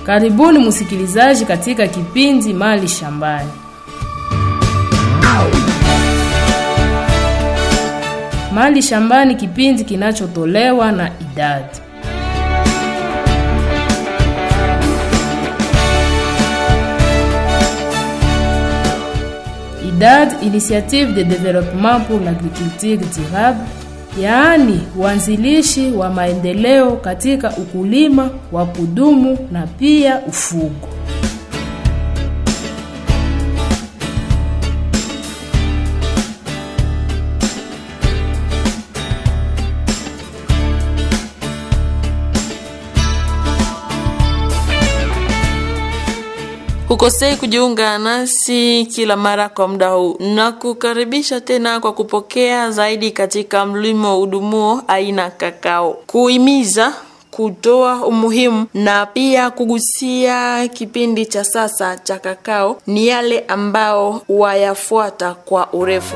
Karibuni msikilizaji katika kipindi Mali Shambani. Mali Shambani, kipindi kinachotolewa na idadi IDAD, Initiative de Développement pour l'Agriculture Durable, yaani uanzilishi wa maendeleo katika ukulima wa kudumu na pia ufugo. Hukosei kujiunga nasi kila mara kwa muda huu na kukaribisha tena kwa kupokea zaidi katika mlimo udumuo aina kakao, kuhimiza kutoa umuhimu na pia kugusia kipindi cha sasa cha kakao ni yale ambao wayafuata kwa urefu.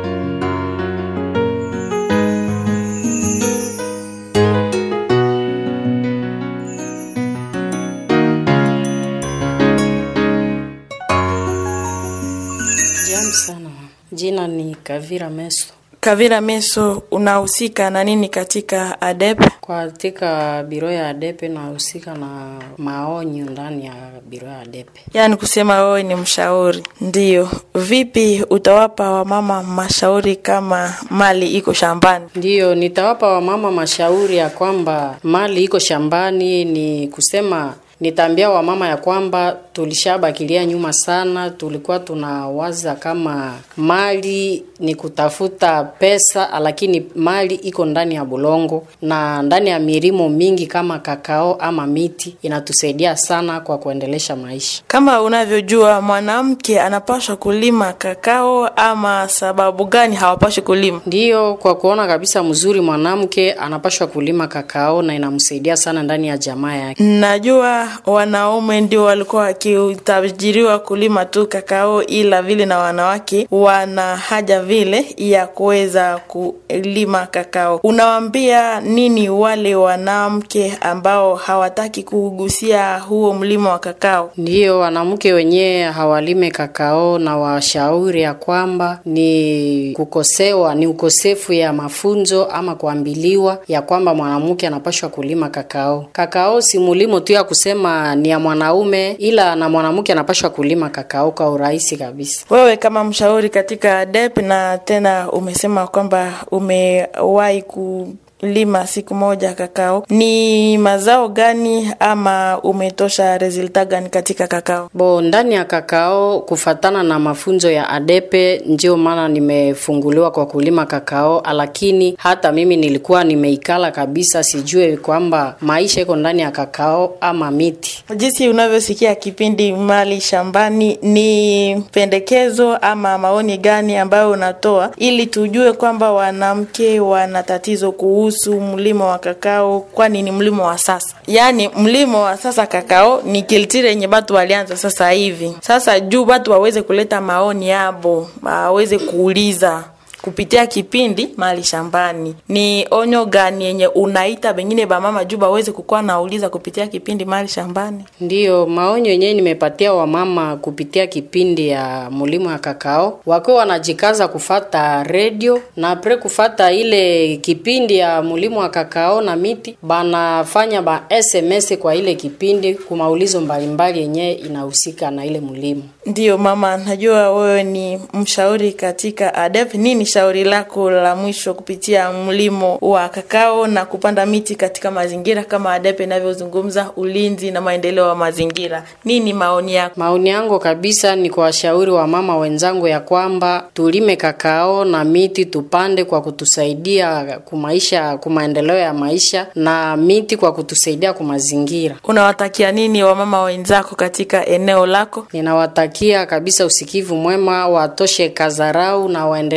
Jambo sana. Jina ni Kavira Meso. Kavira Meso, unahusika na nini katika ADEP? Katika biro ya ADEPE nahusika na maonyo ndani ya biro ya ADEPE. Yaani kusema wewe ni mshauri. Ndiyo. Vipi utawapa wamama mashauri kama mali iko shambani? Ndiyo, nitawapa wamama mashauri ya kwamba mali iko shambani, ni kusema nitaambia wamama ya kwamba tulishabakilia nyuma sana. Tulikuwa tunawaza kama mali ni kutafuta pesa, lakini mali iko ndani ya bulongo na ndani ya milimo mingi kama kakao ama miti, inatusaidia sana kwa kuendelesha maisha. Kama unavyojua mwanamke anapaswa kulima kakao ama sababu gani hawapaswi kulima? Ndiyo, kwa kuona kabisa mzuri, mwanamke anapashwa kulima kakao na inamsaidia sana ndani ya jamaa yake. Najua wanaume ndio walikuwa wakitajiriwa kulima tu kakao, ila vile na wanawake wana haja vile ya kuweza kulima kakao. Unawaambia nini wale wanawake ambao hawataki kugusia huo mlimo wa kakao? Ndiyo, wanamke wenyewe hawalime kakao na washauri ya kwamba ni kukosewa, ni ukosefu ya mafunzo ama kuambiliwa ya kwamba mwanamke anapashwa kulima kakao. Kakao si mulimo tu ya kusema ni ya mwanaume, ila na mwanamke anapashwa kulima kakao kwa urahisi kabisa. Wewe kama mshauri katika DEP na tena umesema kwamba umewahi kulima siku moja kakao, ni mazao gani ama umetosha resulta gani katika kakao? Bo, ndani ya kakao kufatana na mafunzo ya ADEPE ndio maana nimefunguliwa kwa kulima kakao, lakini hata mimi nilikuwa nimeikala kabisa, sijue kwamba maisha iko ndani ya kakao ama miti. Jinsi unavyosikia kipindi Mali Shambani, ni pendekezo ama maoni gani ambayo unatoa ili tujue kwamba wanamke wana tatizo kuhusu mlimo wa kakao, kwani ni mlimo wa sasa? Yaani mlimo wa sasa kakao ni kiltire yenye batu walianza sasa hivi. Sasa juu batu waweze kuleta maoni yabo, waweze kuuliza kupitia kipindi Mali Shambani, ni onyo gani yenye unaita bengine bamama juu baweze kukuwa nauliza kupitia kipindi Mali Shambani? Ndiyo maonyo yenyewe nimepatia wamama kupitia kipindi ya mulimo ya kakao, wakiwa wanajikaza kufata redio na pre kufata ile kipindi ya mulimo wa kakao na miti, banafanya ba SMS kwa ile kipindi kumaulizo mbalimbali yenyewe inahusika na ile mulimo. Ndiyo mama, najua wewe ni mshauri katika ADEP. Nini shauri lako la mwisho kupitia mlimo wa kakao na kupanda miti katika mazingira kama ADEP inavyozungumza ulinzi na maendeleo ya mazingira? Nini maoni yako? Maoni yangu kabisa ni kwa washauri wa mama wenzangu ya kwamba tulime kakao na miti tupande kwa kutusaidia kumaisha kumaendeleo ya maisha na miti kwa kutusaidia kumazingira. Unawatakia nini wamama wenzako katika eneo lako? Ninawatakia kabisa usikivu mwema, watoshe kazarau na waendelee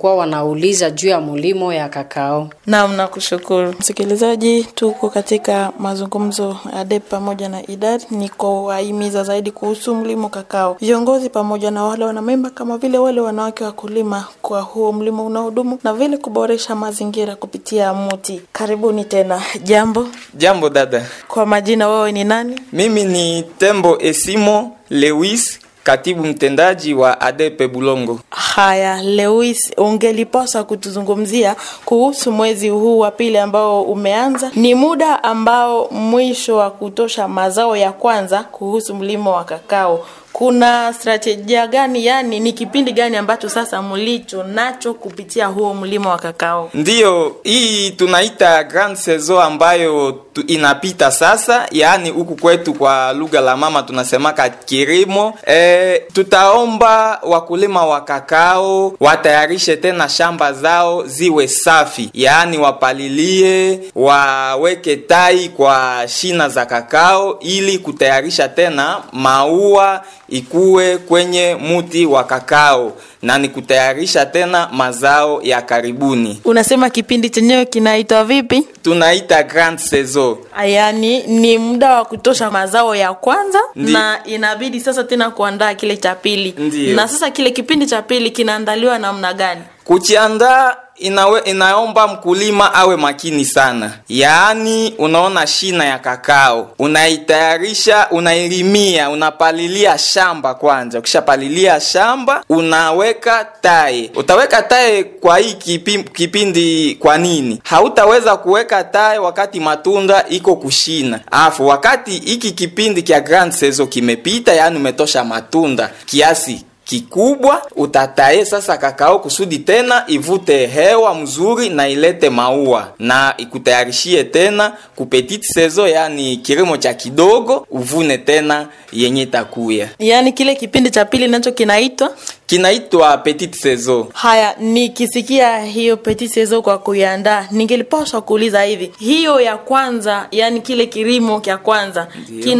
walikuwa wanauliza juu ya mulimo ya kakao. Naam, nakushukuru msikilizaji. Tuko katika mazungumzo ADEP pamoja na IDAD ni kuwahimiza zaidi kuhusu mlimo kakao, viongozi pamoja na wale wanamemba kama vile wale wanawake wakulima kwa huo mlimo unaodumu na vile kuboresha mazingira kupitia muti. Karibuni tena. Jambo Jambo dada, kwa majina, wewe ni nani? mimi ni Tembo Esimo Lewis, katibu mtendaji wa ADEPE Bulongo. Haya, Lewis, ungelipaswa kutuzungumzia kuhusu mwezi huu wa pili ambao umeanza. Ni muda ambao mwisho wa kutosha mazao ya kwanza kuhusu mlimo wa kakao. Kuna strategia gani, yani ni kipindi gani ambacho sasa mlicho nacho kupitia huo mlimo wa kakao? Ndiyo, hii tunaita grand saison ambayo tu inapita sasa, yaani huku kwetu kwa lugha la mama tunasemaka kilimo. E, tutaomba wakulima wa kakao watayarishe tena shamba zao ziwe safi, yaani wapalilie, waweke tai kwa shina za kakao ili kutayarisha tena maua ikuwe kwenye muti wa kakao na ni kutayarisha tena mazao ya karibuni. Unasema kipindi chenyewe kinaitwa vipi? Tunaita grand saison. Yaani ni muda wa kutosha mazao ya kwanza Ndi- na inabidi sasa tena kuandaa kile cha pili. Ndiyo. Na sasa kile kipindi cha pili kinaandaliwa namna gani? Kujiandaa inawe, inaomba mkulima awe makini sana. Yaani, unaona shina ya kakao unaitayarisha, unailimia, unapalilia shamba kwanza. Ukishapalilia shamba unaweka tae. Utaweka tae kwa hii kipi, kipindi. Kwa nini hautaweza kuweka tae wakati matunda iko kushina? Afu wakati hiki kipindi kya grand saison kimepita, yaani umetosha matunda kiasi kikubwa utatae sasa kakao kusudi tena ivute hewa mzuri na ilete maua na ikutayarishie tena ku petite saison, yani kilimo cha kidogo, uvune tena yenye takuya. Yaani kile kipindi cha pili nacho kinaitwa Kinaitwa petite saison. Haya, nikisikia hiyo petit saison kwa kuiandaa, ningelipaswa kuuliza hivi, hiyo ya kwanza, yani kile kilimo cha kwanza Ndiyo.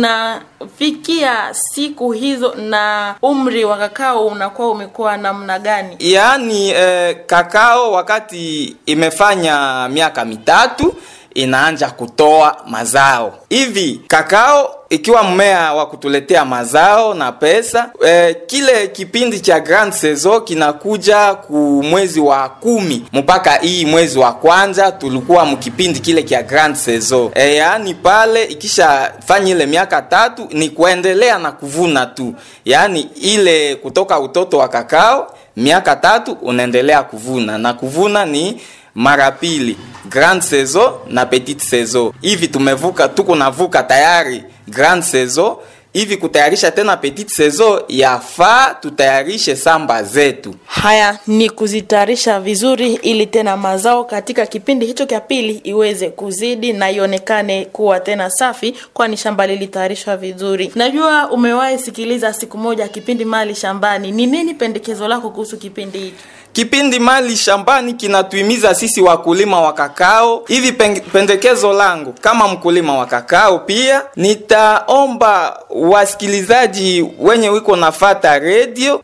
kinafikia siku hizo na umri wa kakao unakuwa umekuwa namna gani? Yaani eh, kakao wakati imefanya miaka mitatu inaanja kutoa mazao hivi. Kakao ikiwa mmea wa kutuletea mazao na pesa eh, kile kipindi cha grand saison kinakuja ku mwezi wa kumi mpaka hii mwezi wa kwanza tulikuwa mkipindi kile kia grand saison eh, yaani pale ikishafanya ile miaka tatu ni kuendelea na kuvuna tu, yaani ile kutoka utoto wa kakao miaka tatu unaendelea kuvuna na kuvuna ni mara pili grand saison na petite saison. Hivi tumevuka, tuko navuka tayari grand saison, hivi kutayarisha tena petite saison, yafaa tutayarishe samba zetu. Haya ni kuzitayarisha vizuri, ili tena mazao katika kipindi hicho cha pili iweze kuzidi na ionekane kuwa tena safi, kwani shamba lilitayarishwa vizuri. Najua umewahi sikiliza siku moja kipindi Mali Shambani. Ni nini pendekezo lako kuhusu kipindi hiki? Kipindi Mali Shambani kinatuhimiza sisi wakulima wa kakao. Hivi pen- pendekezo langu kama mkulima wa kakao, pia nitaomba wasikilizaji wenye wiko nafata redio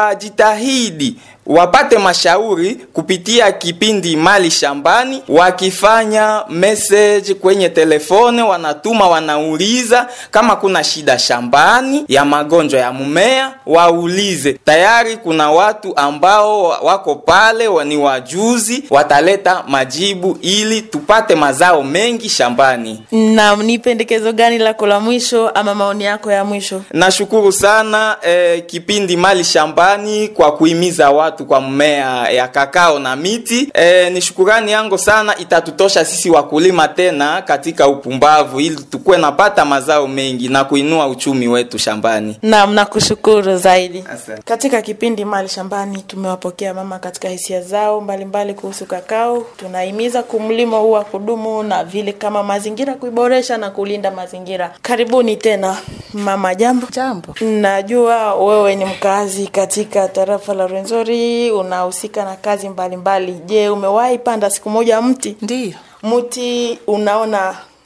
wajitahidi wapate mashauri kupitia kipindi Mali Shambani, wakifanya message kwenye telefone, wanatuma wanauliza kama kuna shida shambani ya magonjwa ya mmea, waulize. Tayari kuna watu ambao wako pale wa- ni wajuzi, wataleta majibu ili tupate mazao mengi shambani. Na ni pendekezo gani lako la mwisho ama maoni yako ya mwisho? Nashukuru sana eh, kipindi Mali Shambani kwa kuhimiza watu kwa mmea ya kakao na miti. Eh, ni shukurani yangu sana, itatutosha sisi wakulima tena katika upumbavu, ili tukuwe napata mazao mengi na kuinua uchumi wetu shambani. Naam, nakushukuru zaidi. Asante. Katika kipindi Mali Shambani tumewapokea mama katika hisia zao mbalimbali mbali kuhusu kakao. Tunahimiza kumlimo huu wa kudumu na vile kama mazingira kuiboresha na kulinda mazingira. Karibuni tena mama, jambo. Jambo. Najua wewe ni mkazi katika tarafa la Rwenzori, unahusika na kazi mbalimbali mbali. Je, umewahi panda siku moja mti? Ndiyo. Mti unaona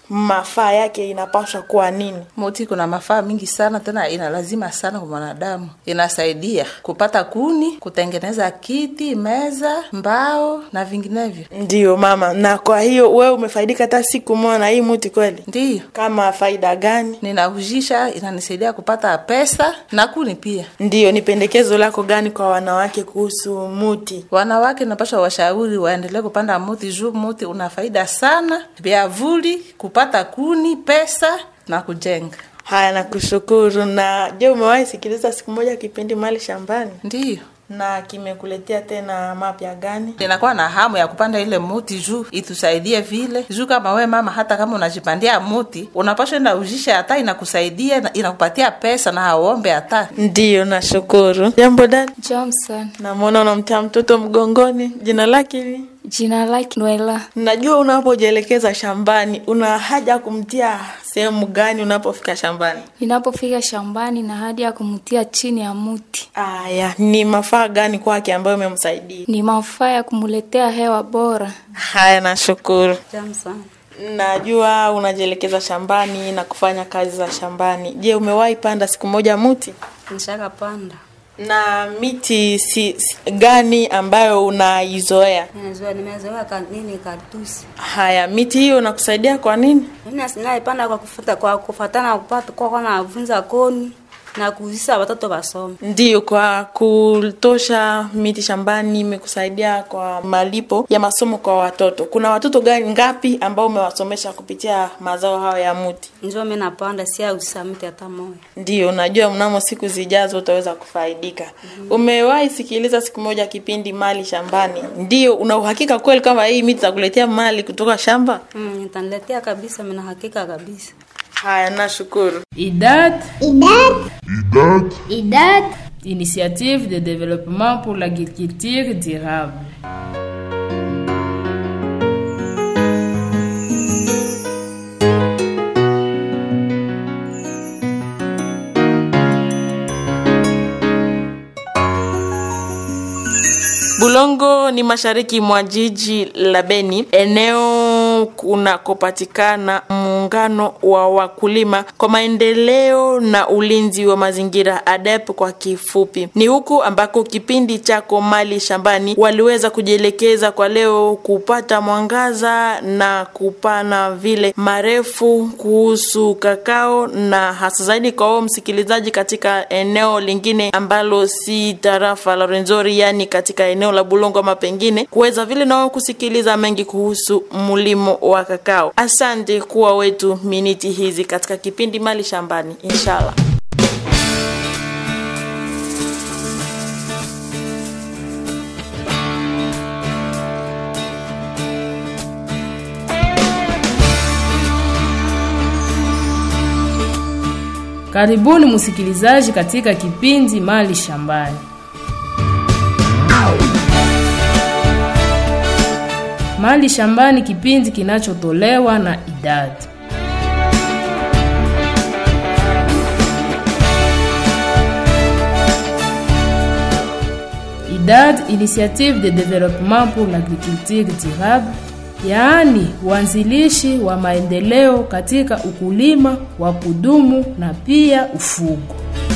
mafaa yake inapaswa kuwa nini? Muti kuna mafaa mingi sana, tena ina lazima sana kwa mwanadamu. Inasaidia kupata kuni, kutengeneza kiti, meza, mbao na vinginevyo. Ndiyo mama. Na kwa hiyo wewe umefaidika hata siku moja na hii muti kweli? Ndiyo Kama faida gani? ninaujisha, inanisaidia kupata pesa na kuni pia. Ndiyo, ni pendekezo lako gani kwa wanawake kuhusu muti? Wanawake napasha washauri waendelee kupanda muti juu muti una faida sana, vyavuli, kupata kuni, pesa na kujenga. Haya, nakushukuru. Na je, umewahi sikiliza siku moja kipindi Mali Shambani Ndiyo na kimekuletea tena mapya gani? ninakuwa na hamu ya kupanda ile muti juu itusaidie vile juu kama we mama hata kama unajipandia muti unapaswa enda ujisha hata inakusaidia na- inakupatia pesa na hauombe hata Ndiyo, nashukuru. Jambo dada, Johnson. namwona unamtia mtoto mgongoni, jina lake ni Jina lake Noela. Najua unapojielekeza shambani una haja ya kumtia sehemu gani unapofika shambani? Ninapofika shambani na hadi ya kumtia chini ya muti, Aya, ni mafaa gani kwake ambayo umemsaidia? ni mafaa ya kumuletea hewa bora. Haya, nashukuru. Jamson. Najua unajielekeza shambani na kufanya kazi za shambani. Je, umewahi panda siku moja mti? Nishaka panda. Na miti si, si, gani ambayo unaizoea? Nimezoea nimezoea ka nini kartusi. Haya, miti hiyo inakusaidia kwa nini? Mimi naipanda kwa kufuata kwa kufuatana kupata kwa kwa navunza koni na kuzisa watoto wasome. Ndiyo, kwa kutosha miti shambani imekusaidia kwa malipo ya masomo kwa watoto. Kuna watoto gani ngapi ambao umewasomesha kupitia mazao hayo ya mti? Njoo mimi napanda si au samiti hata moja. Ndiyo, najua mnamo siku zijazo utaweza kufaidika. Umewahi sikiliza siku moja kipindi Mali Shambani? Ndiyo, una uhakika kweli kama hii miti itakuletea mali kutoka shamba? Mm, nitaniletea kabisa mimi na hakika kabisa. Haya, nashukuru. IDAD, IDAD, Initiative de développement pour l'agriculture durable. Bulongo ni mashariki mwa jiji la Beni, eneo kunakopatikana muungano wa wakulima kwa maendeleo na ulinzi wa mazingira ADEP kwa kifupi. Ni huku ambako kipindi chako Mali Shambani waliweza kujielekeza kwa leo kupata mwangaza na kupana vile marefu kuhusu kakao na hasa zaidi kwa wao msikilizaji katika eneo lingine ambalo si tarafa la Rwenzori, yani katika eneo la Bulongo ama pengine kuweza vile nao kusikiliza mengi kuhusu mlimo wa kakao. Asante kuwa wetu miniti hizi katika kipindi Mali Shambani, inshallah. Karibuni msikilizaji katika kipindi Mali Shambani. Mali Shambani, kipindi kinachotolewa na IDAD. IDAD, Initiative de Développement pour l'Agriculture Durable, yaani uanzilishi wa maendeleo katika ukulima wa kudumu na pia ufugo.